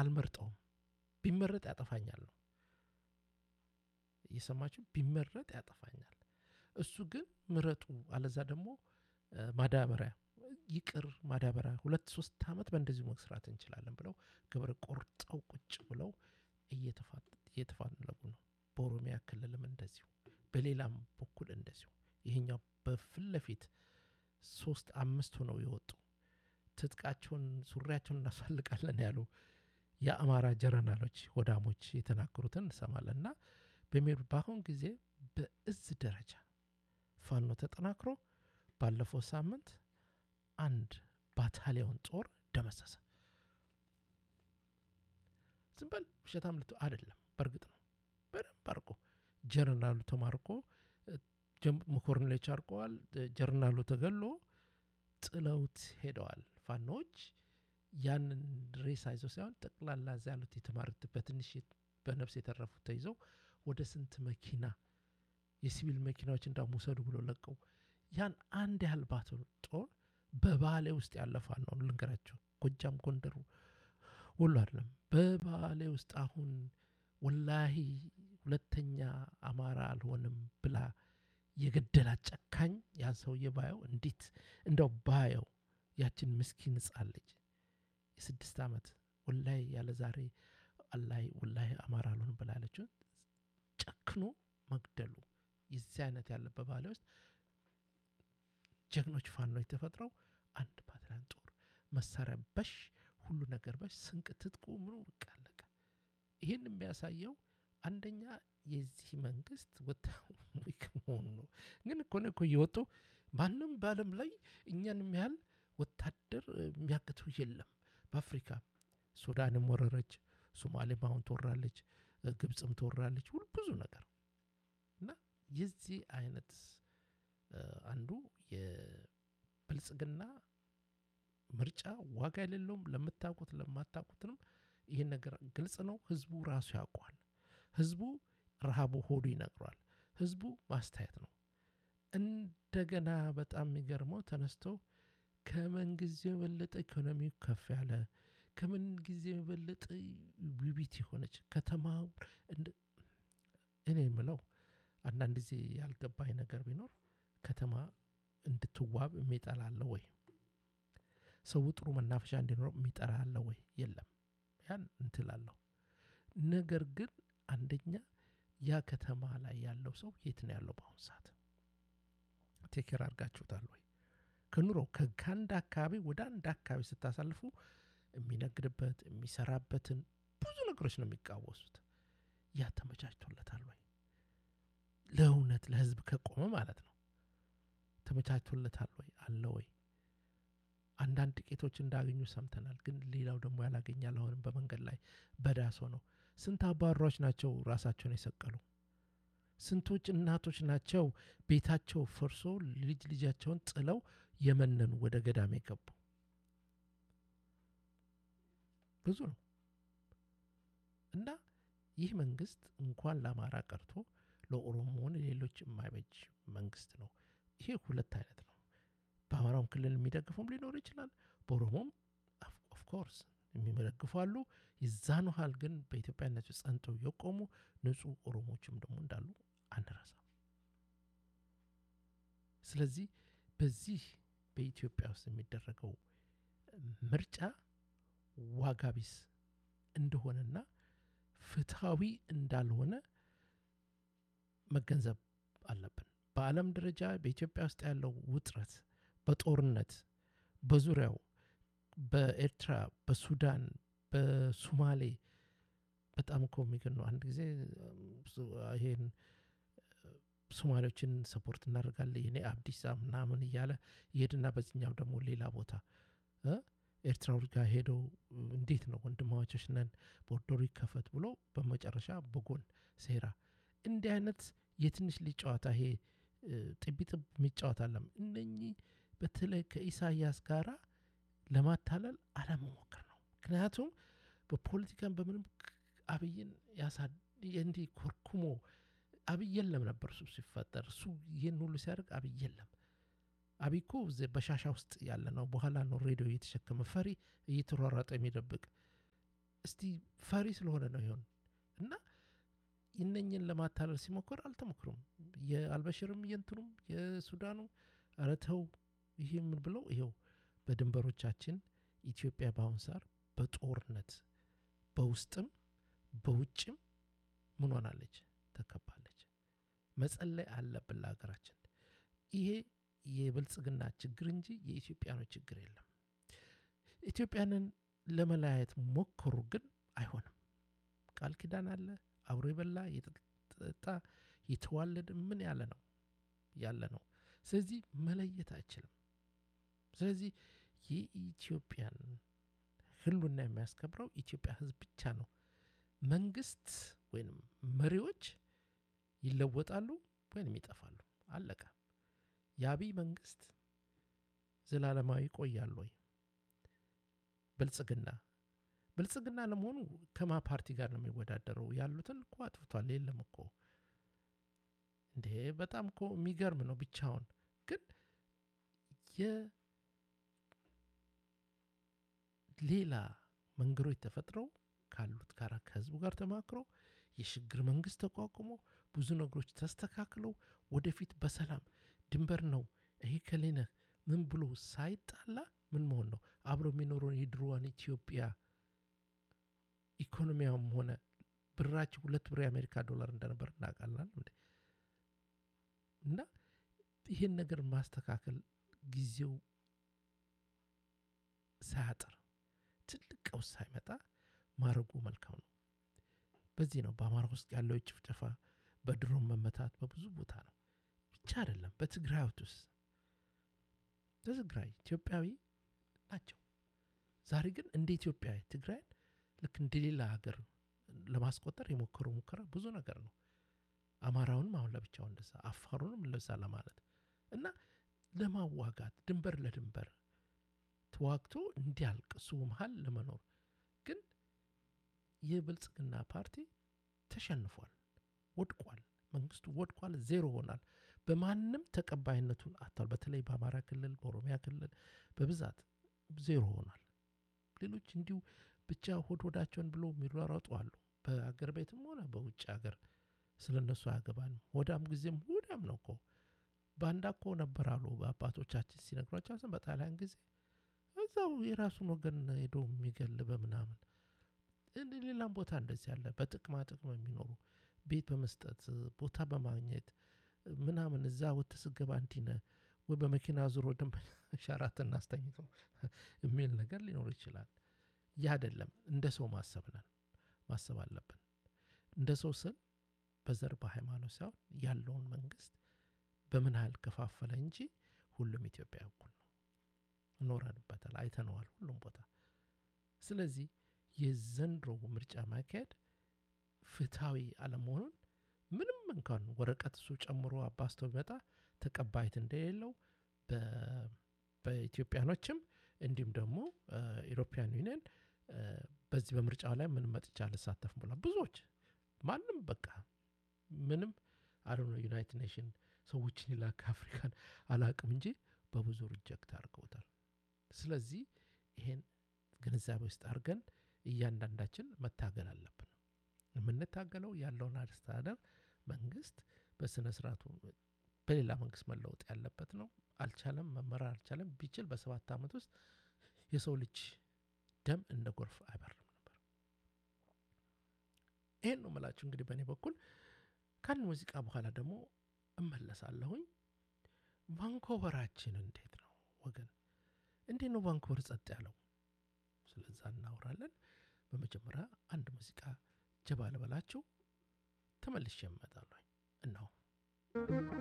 አልመርጠውም። ቢመረጥ ያጠፋኛል ነው እየሰማችሁ፣ ቢመረጥ ያጠፋኛል። እሱ ግን ምረጡ፣ አለዛ ደግሞ ማዳበሪያ ይቅር ማዳበሪያ ሁለት ሶስት ዓመት በእንደዚሁ መስራት እንችላለን ብለው ግብር ቆርጠው ቁጭ ብለው እየተፋለጉ ነው። በኦሮሚያ ክልልም እንደዚሁ፣ በሌላም በኩል እንደዚሁ። ይሄኛው በፊት ለፊት ሶስት አምስት ሆነው የወጡ ትጥቃቸውን ሱሪያቸውን እናሳልቃለን ያሉ የአማራ ጀረናሎች ወዳሞች የተናገሩትን እንሰማለን። እና በሚሄዱ በአሁን ጊዜ በእዝ ደረጃ ፋኖ ተጠናክሮ ባለፈው ሳምንት አንድ ባታሊዮን ጦር ደመሰሰ። ዝም በል ውሸታም ልቶ አይደለም፣ በእርግጥ ነው። በደንብ አድርጎ ጀነራሉ ተማርኮ መኮርኔሎች አርቀዋል። ጀነራሉ ተገሎ ጥለውት ሄደዋል። ፋኖዎች ያንን ሬሳ ይዘው ሳይሆን ጠቅላላ እዛ ያሉት የተማሩት በትንሽ በነፍስ የተረፉት ተይዘው ወደ ስንት መኪና የሲቪል መኪናዎች እንዳውም ውሰዱ ብሎ ለቀው ያን አንድ ያህል ባቶ ጦር በባሌ ውስጥ ያለፋል ነው ልንገራቸው። ጎጃም፣ ጎንደሩ፣ ወሎ አይደለም በባሌ ውስጥ አሁን ወላሂ ሁለተኛ አማራ አልሆንም ብላ የገደላት ጨካኝ ያን ሰውዬ ባየው እንዴት እንደው ባየው ያችን ምስኪን ሕፃን ልጅ የስድስት ዓመት ወላሂ ያለ ዛሬ አላይ ወላሂ አማራ አልሆንም ብላ ያለችውን ጨክኖ መግደሉ የዚህ አይነት ያለበት ባሌ ውስጥ ጀግኖች ፋኖች ተፈጥረው አንድ ባትላን ጦር መሳሪያ በሽ ሁሉ ነገር በሽ ስንቅ ትጥቁ ምኑ በቃ አለቀ። ይህን የሚያሳየው አንደኛ የዚህ መንግስት ወታዊ መሆኑ ነው። ግን እኮ ነው እኮ እየወጡ ማንም በዓለም ላይ እኛን የሚያህል ወታደር የሚያቅተው የለም። በአፍሪካ ሱዳንም ወረረች፣ ሶማሌም አሁን ትወራለች፣ ግብፅም ትወራለች፣ ሁሉ ብዙ ነገር እና የዚህ አይነት አንዱ የብልጽግና ምርጫ ዋጋ የሌለውም። ለምታውቁት ለማታውቁትንም ይህን ነገር ግልጽ ነው። ህዝቡ ራሱ ያውቋል። ህዝቡ ረሃቡ ሆዱ ይነግሯል። ህዝቡ ማስተያየት ነው። እንደገና በጣም የሚገርመው ተነስተው ከምን ጊዜ የበለጠ ኢኮኖሚው ከፍ ያለ ከምን ጊዜ የበለጠ ውቢት የሆነች ከተማ እኔ የምለው አንዳንድ ጊዜ ያልገባኝ ነገር ቢኖር ከተማ እንድትዋብ የሚጠላ አለ ወይ? ሰው ጥሩ መናፈሻ እንዲኖረው የሚጠላ አለ ወይ? የለም። ያን እንትላለሁ። ነገር ግን አንደኛ ያ ከተማ ላይ ያለው ሰው የት ነው ያለው? በአሁኑ ሰዓት ቴክር አድርጋችሁታል ወይ? ከኑሮ ከአንድ አካባቢ ወደ አንድ አካባቢ ስታሳልፉ የሚነግድበት የሚሰራበትን ብዙ ነገሮች ነው የሚቃወሱት። ያ ተመቻችቶለታል ወይ? ለእውነት ለህዝብ ከቆመ ማለት ነው። ተመቻችቶለታል ወይ? አለ ወይ? አንዳንድ ጥቂቶች እንዳገኙ ሰምተናል። ግን ሌላው ደግሞ ያላገኛል። አሁንም በመንገድ ላይ በዳሶ ነው። ስንት አባሯች ናቸው ራሳቸውን የሰቀሉ? ስንቶች እናቶች ናቸው ቤታቸው ፈርሶ ልጅ ልጃቸውን ጥለው የመነኑ ወደ ገዳም የገቡ? ብዙ ነው እና ይህ መንግስት እንኳን ለአማራ ቀርቶ ለኦሮሞ ሆነ ሌሎች የማይበጅ መንግስት ነው። ይሄ ሁለት አይነት ነው። በአማራውም ክልል የሚደግፈውም ሊኖር ይችላል። በኦሮሞም ኦፍኮርስ የሚመደግፉ አሉ። የዛን ያህል ግን በኢትዮጵያነት ጸንተው የቆሙ ንጹህ ኦሮሞዎችም ደግሞ እንዳሉ አንረሳም። ስለዚህ በዚህ በኢትዮጵያ ውስጥ የሚደረገው ምርጫ ዋጋ ቢስ እንደሆነና ፍትሐዊ እንዳልሆነ መገንዘብ አለብን። በዓለም ደረጃ በኢትዮጵያ ውስጥ ያለው ውጥረት በጦርነት በዙሪያው በኤርትራ፣ በሱዳን፣ በሱማሌ በጣም እኮ የሚገርም ነው። አንድ ጊዜ ይሄን ሶማሌዎችን ሰፖርት እናደርጋለን የኔ አብዲሳ ምናምን እያለ ይሄድና በዚህኛው ደግሞ ሌላ ቦታ ኤርትራዎች ጋር ሄደው እንዴት ነው ወንድማማቾች ነን ቦርደሩ ይከፈት ብሎ በመጨረሻ በጎን ሴራ እንዲህ አይነት የትንሽ ልጅ ጨዋታ ይሄ ጥቢጥብ የሚጫወት አለም እነኚህ በተለይ ከኢሳያስ ጋራ ለማታለል አለመሞከር ነው። ምክንያቱም በፖለቲካን በምንም አብይን ያሳ እንዲህ ኮርኩሞ አብይ የለም ነበር እሱ ሲፈጠር እሱ ይህን ሁሉ ሲያደርግ አብይ የለም። አብይ እኮ በሻሻ ውስጥ ያለ ነው። በኋላ ነው ሬዲዮ እየተሸከመ ፈሪ እየተሯሯጠ የሚደብቅ እስቲ ፈሪ ስለሆነ ነው ይሆን እና እነኝን ለማታለል ሲሞክር አልተሞክሩም። የአልበሽርም የእንትኑም የሱዳኑ ኧረ ተው ይሄ ምን ብለው ይኸው በድንበሮቻችን ኢትዮጵያ በአሁን ሰዓት በጦርነት በውስጥም በውጭም ምን ሆናለች? ተከባለች። መጸለይ አለብን ለሀገራችን። ይሄ የብልጽግና ችግር እንጂ የኢትዮጵያኖች ችግር የለም። ኢትዮጵያንን ለመለያየት ሞከሩ፣ ግን አይሆንም። ቃል ኪዳን አለ፣ አብሮ የበላ የጠጣ የተዋለደ ምን ያለ ነው ያለ ነው። ስለዚህ መለየት አይችልም። ስለዚህ የኢትዮጵያን ሕልውና የሚያስከብረው ኢትዮጵያ ሕዝብ ብቻ ነው። መንግስት ወይም መሪዎች ይለወጣሉ ወይም ይጠፋሉ። አለቀ። የአብይ መንግስት ዘላለማዊ ይቆያል ወይ? ብልጽግና ብልጽግና ለመሆኑ ከማ ፓርቲ ጋር ነው የሚወዳደረው? ያሉትን እኮ አጥፍቷል። የለም እኮ እንዴ! በጣም እኮ የሚገርም ነው። ብቻውን ግን የሌላ መንገዶች ተፈጥረው ካሉት ጋር ከህዝቡ ጋር ተማክሮ የሽግግር መንግስት ተቋቁሞ ብዙ ነገሮች ተስተካክለው ወደፊት በሰላም ድንበር ነው ይሄ ከሌነ ምን ብሎ ሳይጣላ ምን መሆን ነው አብሮ የሚኖረውን የድሮዋን ኢትዮጵያ ኢኮኖሚያም ሆነ ብራችን ሁለት ብር የአሜሪካ ዶላር እንደነበር እናውቃለን እንዴ እና ይህን ነገር ማስተካከል ጊዜው ሳያጥር ትልቅ ቀውስ ሳይመጣ ማድረጉ መልካም ነው። በዚህ ነው በአማራ ውስጥ ያለው ጭፍጨፋ፣ በድሮን መመታት በብዙ ቦታ ነው ብቻ አይደለም። በትግራይ ውስጥ በትግራይ ኢትዮጵያዊ ናቸው። ዛሬ ግን እንደ ኢትዮጵያዊ ትግራይን ልክ እንደ ሌላ ሀገር ለማስቆጠር የሞከሩ ሙከራ ብዙ ነገር ነው። አማራውንም አሁን ለብቻው እንደዛ፣ አፋሩንም ለዛ ለማለት እና ለማዋጋት ድንበር ለድንበር ተዋግቶ እንዲያልቅ እሱ መሀል ለመኖር ግን የብልጽግና ፓርቲ ተሸንፏል፣ ወድቋል። መንግስቱ ወድቋል፣ ዜሮ ሆናል። በማንም ተቀባይነቱን አጥቷል። በተለይ በአማራ ክልል፣ በኦሮሚያ ክልል በብዛት ዜሮ ሆኗል። ሌሎች እንዲሁ ብቻ ሆድ ሆዳቸውን ብሎ የሚሯሯጡ አሉ። በአገር ቤትም ሆነ በውጭ ሀገር ስለ እነሱ አያገባንም። ሆዳም ጊዜም ሆዳም ነው እኮ ባንዳ እኮ ነበር አሉ በአባቶቻችን ሲነግሯቸው በጣሊያን ጊዜ እዛው የራሱን ወገን ሄዶ የሚገል በምናምን እንደ ሌላም ቦታ እንደዚህ ያለ በጥቅማ ጥቅም የሚኖሩ ቤት በመስጠት ቦታ በማግኘት ምናምን እዛ ወጥተህ ስትገባ እንዲህ ነህ ወይ በመኪና ዙሮ ደንበኛ ሸራተን አስተኝቶ የሚል ነገር ሊኖር ይችላል። ያ አይደለም። እንደ ሰው ማሰብ ነን ማሰብ አለብን። እንደ ሰው ስል በዘር በሃይማኖት ሳይሆን ያለውን መንግስት በምን ያህል ከፋፈለ እንጂ ሁሉም ኢትዮጵያ እኩል ነው። እኖረንበታል፣ አይተነዋል ሁሉም ቦታ። ስለዚህ የዘንድሮ ምርጫ ማካሄድ ፍትሐዊ አለመሆኑን ምንም እንኳን ወረቀት እሱ ጨምሮ አባስቶ ቢመጣ ተቀባይት እንደሌለው በኢትዮጵያኖችም እንዲሁም ደግሞ ኢሮፒያን ዩኒየን በዚህ በምርጫው ላይ ምን መጥቻ አልሳተፍም ብሏል። ብዙዎች ማንም በቃ ምንም አለ ዩናይትድ ኔሽን ሰዎችን ይላክ አፍሪካን አላቅም እንጂ በብዙ ሪጀክት አድርገውታል። ስለዚህ ይሄን ግንዛቤ ውስጥ አድርገን እያንዳንዳችን መታገል አለብን። የምንታገለው ያለውን አስተዳደር መንግስት በስነ ስርዓቱ በሌላ መንግስት መለወጥ ያለበት ነው። አልቻለም፣ መመራር አልቻለም። ቢችል በሰባት ዓመት ውስጥ የሰው ልጅ ደም እንደ ጎርፍ አይበርም ነበር። ይሄን ነው የምላችሁ። እንግዲህ በእኔ በኩል ከአንድ ሙዚቃ በኋላ ደግሞ እመለሳለሁኝ። ቫንኮቨራችን እንዴት ነው ወገን? እንዴት ነው ቫንኮቨር ጸጥ ያለው? ስለዛ እናወራለን። በመጀመሪያ አንድ ሙዚቃ ጀባ ልበላችሁ፣ ተመልሼ እመጣለሁ። እነሆ